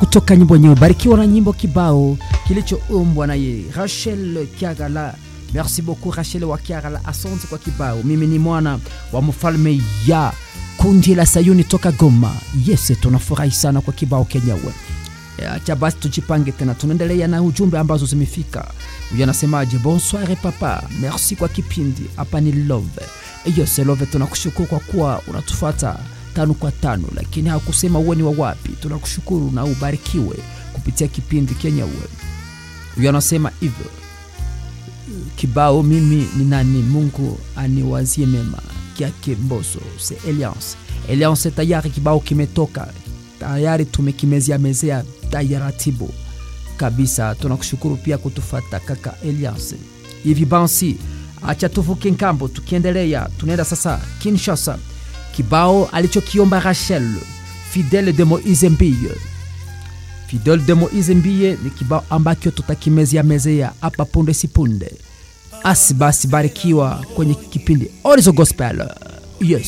kutoka nyimbo yenyewe. Barikiwa na nyimbo kibao kilichoumbwa naye Rachel Kiagala. Merci beaucoup Rachel wa Kiagala, asante kwa kibao. Mimi ni mwana wa mfalme ya kundi la Sayuni toka Goma. Yes, tunafurahi sana kwa kibao kenyewe. Acha basi tujipange tena, tunaendelea na ujumbe ambazo zimefika. Huyu anasemaje? Bonsoir papa, merci kwa kipindi. Hapa ni Love. Yes, Love, tunakushukuru kwa kuwa unatufuata tano kwa tano, lakini hakusema uwe ni wa wapi. Tunakushukuru na ubarikiwe kupitia kipindi kenyewe. Huyu anasema hivyo kibao mimi ni nani, Mungu aniwazie mema kyake Mboso se Alliance. Alliance tayari kibao kimetoka tayari, tumekimezea mezea taratibu kabisa. Tunakushukuru pia kutufata kaka Alliance. Hivi basi, acha tuvuke nkambo, tukiendelea tunaenda sasa Kinshasa. Kibao alichokiomba Rachel Fidele de Moise Mbille Fidel de Moise Mbille ni kibao ambacho tutakimezea mezea hapa punde si punde. Asi basi, barikiwa kwenye kipindi Orizo Gospel. Yes.